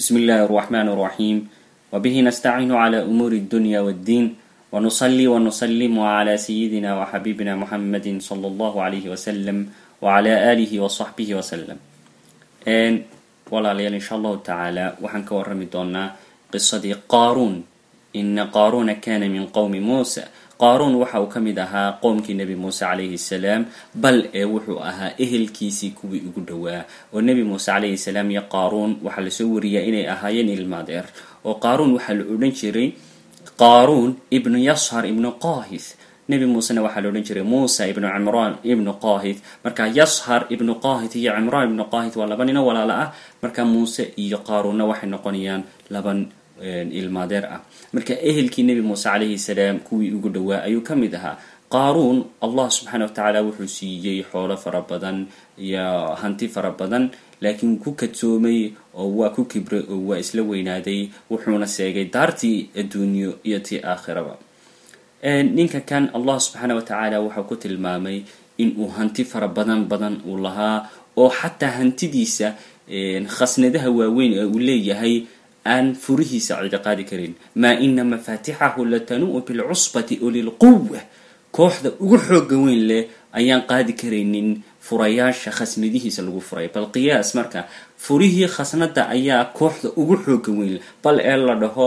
بسم الله الرحمن الرحيم وبه نستعين على أمور الدنيا والدين ونصلي ونسلم على سيدنا وحبيبنا محمد صلى الله عليه وسلم وعلى آله وصحبه وسلم n walaalayaal insha allahu tacaala waxaan ka warrami doonaa qisadii qaaruun ina qaaruuna kana min qowmi muusa qaaruun waxa uu ka mid ahaa qowmkii nebi muuse calayhi salaam bal ee wuxuu ahaa ehelkiisii kuwii ugu dhowaa oo nebi muuse calayhi salaam iyo qaaruun waxaa lasoo wariyaa inay ahaayeen ilmaadeer oo qaaruun waxaa la odhan jiray qaaruun ibnu yashar ibnu qaahith nebi muusena waxaa la odhan jiray muusa ibnu cimraan ibnu qaahith marka yashar ibnu qaahith iyo cimraan ibnu qaahith waa laba nino walaalo ah marka muuse iyo qaaruunna waxay noqonayaan laban ilmaadeer ah marka ehelkii nebi muuse calayhi salaam kuwii ugu dhowaa ayuu ka mid ahaa qaaruun allah subxaana wa tacaala wuxuu siiyey xoolo fara badan iyo hanti fara badan laakiin ku kadsoomay oo waa ku kibray oo waa isla weynaaday wuxuuna seegay daartii adduunyo iyo tii aakhiraba ninka kan allah subxaana wa tacaala wuxuu ku tilmaamay inuu hanti fara badan badan uu lahaa oo xataa hantidiisa khasnadaha waaweyn ee uu leeyahay aan furihiisa cidi qaadi karin maa ina mafaatixahu latanuu bilcusbati ulilquwa kooxda ugu xooga weyn leh ayaan qaadi karaynin furayaasha khasnadihiisa lagu furay bal qiyaas marka furihii khasnada ayaa kooxda ugu xooga weyn leh bal ee la dhaho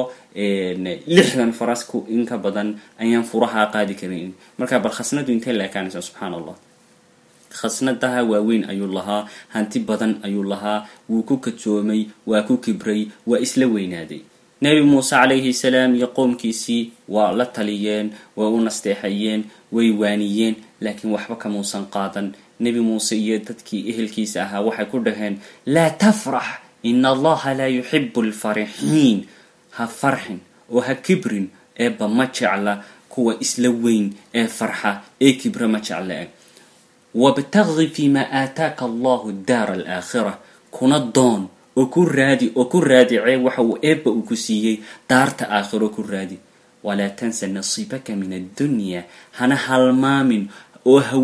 lixdan farasku in ka badan ayaan furaha qaadi karaynin marka bal khasnadu intay leekaanaysa subxaan allah khasnadaha waaweyn ayuu lahaa hanti badan ayuu lahaa wuu ku kadsoomay waa ku kibray waa isla weynaaday nebi muuse calayhi salaam iyo qowmkiisii waa la taliyeen waa u nasteexayeen way waaniyeen laakiin waxba kamuusan qaadan nebi muuse iyo dadkii ehelkiisa ahaa waxay ku dhaheen laa tafrax ina allaha laa yuxibu alfarixiin ha farxin oo ha kibrin eeba ma jecla kuwa isla weyn ee farxa ee kibra ma jecla e wabtaqi fima aataaka allahu daara alaakhira kuna doon oo ku raadi oo ku raadicee waxa uu eebba uu ku siiyey daarta aakhiro ku raadi walaa tansa nasiibaka min addunya hana halmaamin oo ha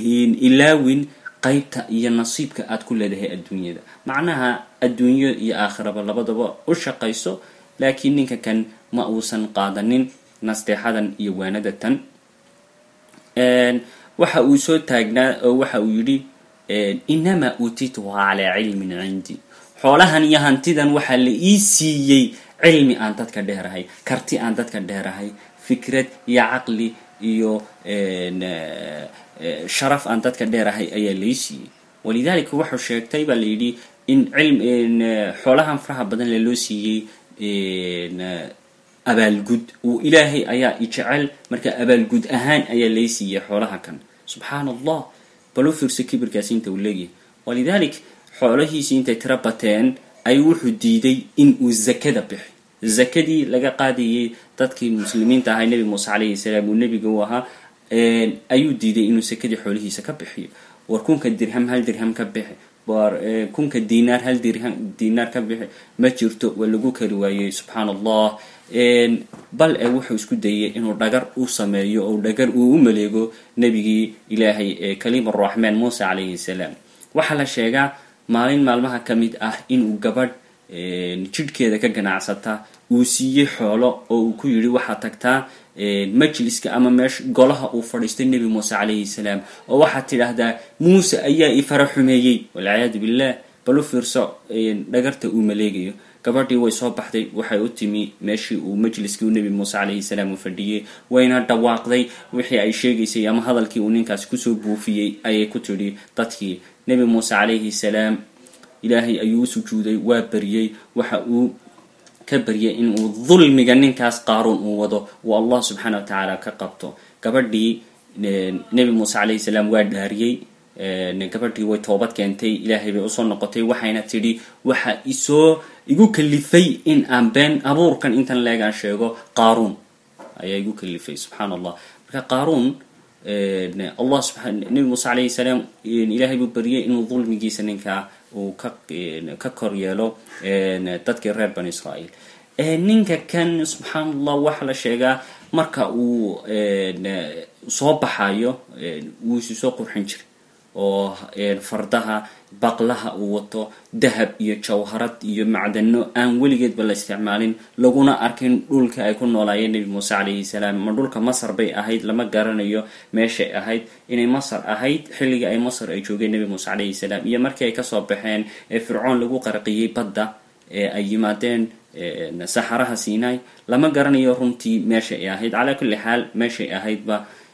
ilaawin qaybta iyo nasiibka aad ku leedahay adduunyada macnaha adduunyo iyo aakhiraba labadaba u shaqayso laakiin ninka kan ma uusan qaadanin nasteexadan iyo waanada tan waxa uu soo taagnaa oo waxa uu yidhi inamaa uutituha calaa cilmin cindi xoolahan iyo hantidan waxaa la ii siiyey cilmi aan dadka dheerahay karti aan dadka dheerahay fikrad iyo caqli iyo sharaf aan dadka dheerahay ayaa lai siiyey walidaalika wuxuu sheegtay baa la yidhi in cilm xoolahan faraha badan le loo siiyey abaalgud uu ilaahay ayaa ijecel marka abaalgud ahaan ayaa lay siiyey xoolaha kan subxaan allah bal u fiirso kibirkaasi inta uu leeyahay walidaalik xoolahiisii intay tiro bateen ayuu wuxuu diiday in uu zakada bixi zakadii laga qaadayay dadkii muslimiinta ahaa nebi muuse calayhi salaam uu nebiga u ahaa ayuu diiday inuu sakadii xoolihiisa ka bixiyo war kunka dirham hal dirham ka bixi war kunka dinaar hal dirham dinaar ka bixi ma jirto waa lagu kari waayey subxaan allah bal e wuxuu isku dayay inuu dhagar u sameeyo oo dhagar uu u maleego nebigii ilaahay ee kaliim araxmaan muuse calayhi salaam waxaa la sheegaa maalin maalmaha ka mid ah inuu gabadh jidhkeeda ka ganacsata uu siiyey xoolo oo uu ku yidhi waxaad tagtaa majliska ama meesha golaha uu fadhiistay nebi muuse calayhi salaam oo waxaad tidhaahdaa muuse ayaa i fara xumeeyey walciyaadu billah bal u fiirso dhagarta uu maleegayo gabadhii way soo baxday waxay u timi meeshii uu majliskii nebi muuse calayhi salaam uu fadhiyey wayna dhawaaqday wixii ay sheegaysay ama hadalkii uu ninkaasi kusoo buufiyey ayay ku tidhi dadkii nebi muuse calayhi salaam ilaahay ayuu u sujuuday waa baryey waxa uu ka baryay inuu dulmiga ninkaas qaaruun uu wado uu allah subxaana wa tacaala ka qabto gabadhii nebi muuse calayhi salaam waa dhaariyey gabadhii way toobad keentay ilaahay bay usoo noqotay waxayna tidhi waxa isoo igu kalifay in aan been abuurkan intan leegaan sheego qaaruun ayaa igu kalifay subxaan allah marka qaaruun allah subaa nebi muuse calayhi salaam ilaahay buu baryay inuu dulmigiisa ninkaa uu ka ka kor yeelo dadkii reer bani israa'iil ninka kan subxaan allah waxaa la sheegaa marka uu soo baxayo wuu isu soo qurxin jiray oo fardaha baqlaha uu wato dahab iyo jawharad iyo macdano aan weligeedba la isticmaalin laguna arkin dhulka ay ku noolaayeen nebi muuse calayhi salaam ma dhulka masar bay ahayd lama garanayo meeshay ahayd inay masar ahayd xilligii ay masar ay joogeen nebi muuse calayhi salaam iyo markii ay kasoo baxeen ee fircoon lagu qarqiyey badda ee ay yimaadeen saxaraha sinai lama garanayo runtii meesha ay ahayd calaa kulli xaal meeshay ahaydba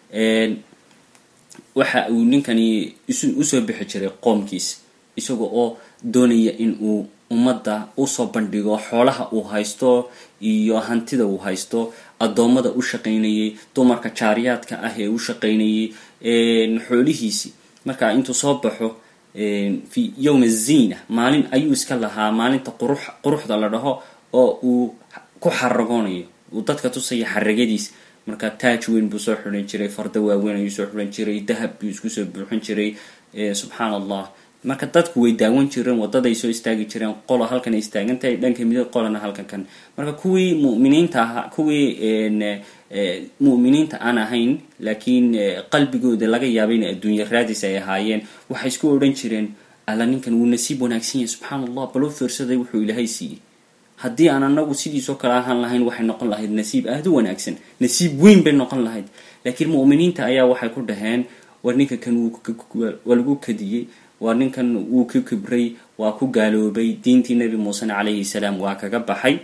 waxa uu ninkani usoo bixi jiray qoomkiisa isaga oo doonaya in uu ummadda usoo bandhigo xoolaha uu haysto iyo hantida uu haysto addoommada u shaqaynayay dumarka jaariyaadka ah ee u shaqaynayay xoolihiisi marka intuu soo baxo fi yowm aziina maalin ayuu iska lahaa maalinta qurux quruxda la dhaho oo uu ku xaragoonayo uu dadka tusaya xaragadiis marka taaj weyn buu soo xiran jiray farda waaweyn ayuu soo xiran jiray dahab buu isku soo buuxin jiray subxaan allah marka dadku way daawan jireen wadaday soo istaagi jireen qola halkan ay istaagan tahay dhanka midig qolana halkan kan marka kuwii muminiinta ahaa kuwii mu'miniinta aan ahayn laakiin qalbigooda laga yaabay in adduunya raadis ay ahaayeen waxay isku odhan jireen alla ninkan wuu nasiib wanaagsan yahay subxaan allah baloo fiirsaday wuxuu ilaahay siiyey haddii aan anagu sidiisoo kale ahaan lahayn waxay noqon lahayd nasiib aada u wanaagsan nasiib weyn bay noqon lahayd laakiin mu'miniinta ayaa waxay ku dhaheen war ninka kan waa lagu kadiyey waa ninkan wuu ka kibray waa ku gaaloobay diintii nebi muusena calayhi salaam waa kaga baxay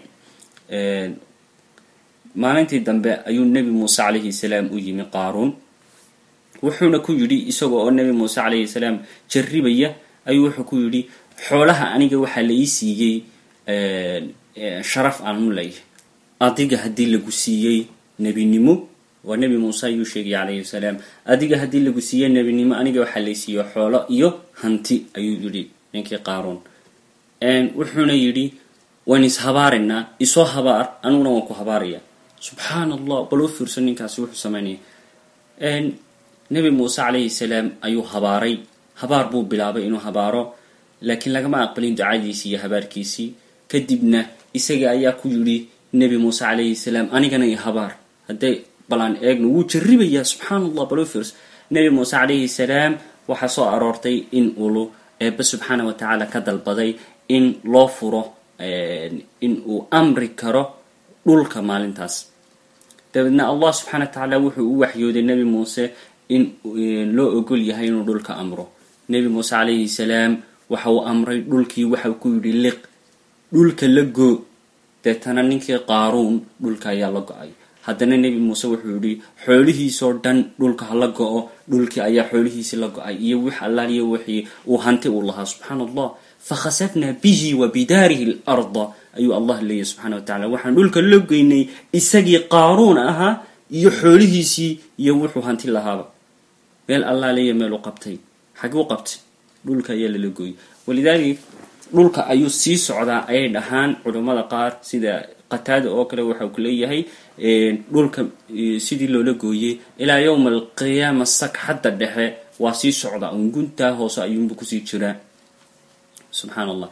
maalintii dambe ayuu nebi muuse calayhi salaam u yimi qaaruun wuxuuna ku yidhi isaga oo nebi muuse calayhi salaam jarribaya ayuu wuxuu ku yidhi xoolaha aniga waxaa la ii siiyey sharaf aan u leeyahay adiga haddii lagu siiyey nebinimo waa nebi muuse ayuu sheegay calayhi salaam adiga haddii lagu siiyey nebinimo aniga waxaa lay siiyo xoolo iyo hanti ayuu yidhi ninkii qaaruun wuxuuna yidhi waan ishabaaraynaa isoo habaar aniguna waan ku habaaraya subxaan allah bal u fiirso ninkaasi wuxuu sameynaya nebi muuse calayhi salaam ayuu habaaray habaar buu bilaabay inuu habaaro laakiin lagama aqbalin ducadiisii iyo habaarkiisii kadibna isaga ayaa ku yidhi nebi muuse calayhi salaam anigana iyo habaar hadday balaan eegno wuu jarribayaa subxaan allah bal u fiirso nebi muuse calayhi salaam waxaa soo aroortay in ulu eebbe subxaana wa tacaala ka dalbaday in loo furo in uu amri karo dhulka maalintaas dabeedna allah subxana wa tacaala wuxuu u waxyooday nebi muuse in loo ogol yahay inuu dhulka amro nebi muuse calayhi salaam waxa uu amray dhulkii waxau ku yidhi liq dhulka la goo deetana ninkii qaaruun dhulka ayaa la go-ay haddana nebi muuse wuxuu yidhi xoolihiisoo dhan dhulka ha la go-o dhulkii ayaa xoolihiisii la go-ay iyo wix allaaliyo wixii uu hanti uu lahaa subxaana allah fakhasafnaa bihi wa bidaarihi larda ayuu allah leeyahy subxana wa tacala waxaan dhulka la geynay isagii qaaruun ahaa iyo xoolihiisii iyo wuxuu hanti lahaaba meel allaaliyo meel u qabtay xaguu qabtay dhulka ayaa lala gooyay walidalik dhulka ayuu sii socdaa ayay dhahaan culammada qaar sida qataada oo kale waxau ku leeyahay dhulka sidii loola gooyey ilaa yowma alqiyaama sak xadda dhexe waa sii socdaa un guntaa hoose ayuunba kusii jiraa subxaan allah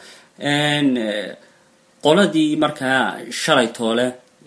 qoladii markaa shalay toole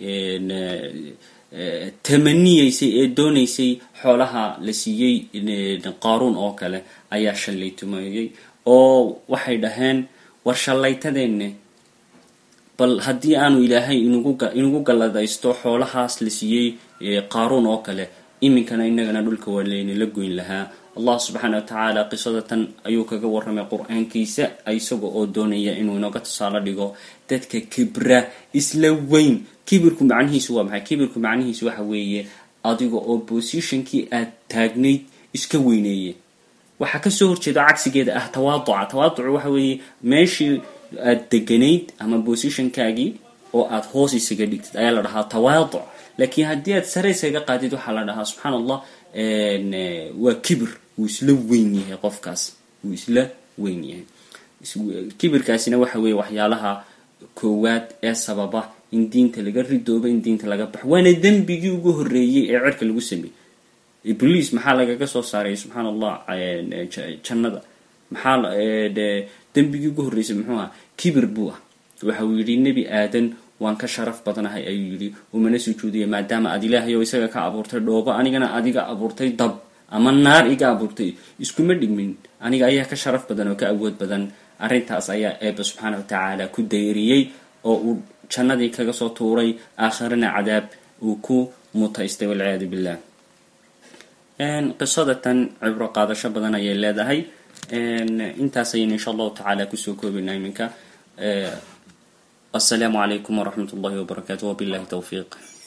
tamaniyeysay ee doonaysay xoolaha la siiyey qaaruun oo kale ayaa shalay tumeeyey oo waxay dhaheen war shallaytadeenne bal haddii aanu ilaahay inugu galladaysto xoolahaas la siiyey qaaruun oo kale iminkana inagana dhulka waa laynala goyn lahaa allah subxaana wa tacaala qisada tan ayuu kaga warramay qur-aankiisa isaga oo doonaya inuu inooga tusaalo dhigo dadka kibra isla weyn kibirku macnihiisu waa maxay kibirku macnihiisu waxa weeye adiga oo positionkii aad taagnayd iska weyneeye waxaa kasoo horjeeda cagsigeeda ah tawaaduca tawaaducu waxa weeye meeshii aad deganayd ama positionkaagii oo aad hoos isaga dhigtid ayaa la dhahaa tawaaduc laakiin haddii aad sare isaga qaadid waxaa la dhahaa subxaan allah waa kibir wuu isla weyn yahay qofkaas wuu isla weyn yahay kibirkaasina waxa weeye waxyaalaha koowaad ee sababa in diinta laga ridoobo in diinta laga baxo waana dembigii ugu horreeyey ee cerka lagu sameeyey ibliis maxaa lagaga soo saaray subxaan allah jannada maxaa dembigii ugu horreysay muxuu aha kibir buu ah waxa uu yidhi nebi aadan waan ka sharaf badanahay ayuu yidhi umana sujuudaya maadaama aad ilaahay oo isaga ka abuurtay dhoobo anigana adiga abuurtay dab ama naar iga abuurtay iskuma dhigmin aniga ayaa ka sharaf badan oo ka awood badan arrintaas ayaa eeba subxaana wa tacaala ku dayriyey oo uu jannadii kaga soo tuuray aakhirana cadaab uu ku mutaystay walciyaadu billah qisadatan cibro qaadasho badan ayay leedahay intaas ayaynu insha allahu tacaala kusoo koobaynaa iminka assalaamu calaykum waraxmat ullahi wabarakaatu wabillahi towfiiq